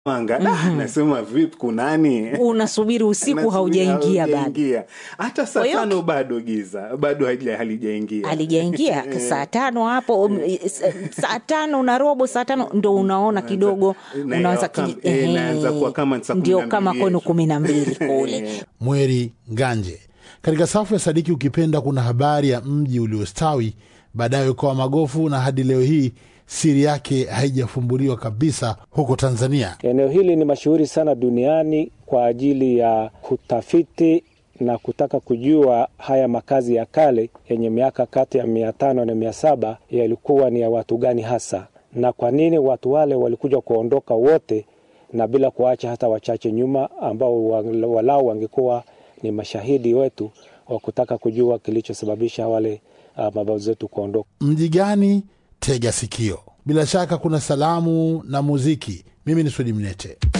Mwanga mm-hmm. Nasema vipi, kunani? unasubiri usiku Nasubiri haujaingia bado haujaingia. Hata saa Kwa hiyo- tano bado giza, bado halija- halijaingia. alijaingia saa tano hapo um, s- saa tano na robo saa tano ndo unaona kidogo na unaanza kama- kiji- eh, ehe, inaanza kuwa kama saa kumi ndio na kama mbili kwenu yetu. kumi na mbili kule Mweri Nganje. Katika safu ya Sadiki Ukipenda kuna habari ya mji uliostawi baadaye ukawa magofu, na hadi leo hii siri yake haijafumbuliwa kabisa huko Tanzania. Eneo hili ni mashuhuri sana duniani kwa ajili ya kutafiti na kutaka kujua haya makazi ya kale yenye miaka kati ya mia tano na mia saba yalikuwa ni ya watu gani hasa, na kwa nini watu wale walikuja kuondoka wote na bila kuacha hata wachache nyuma, ambao wa- walau wangekuwa ni mashahidi wetu wa kutaka kujua kilichosababisha wale uh, mababu zetu kuondoka. Mji gani? Tega sikio. Bila shaka kuna salamu na muziki. Mimi ni Sudi Mnete.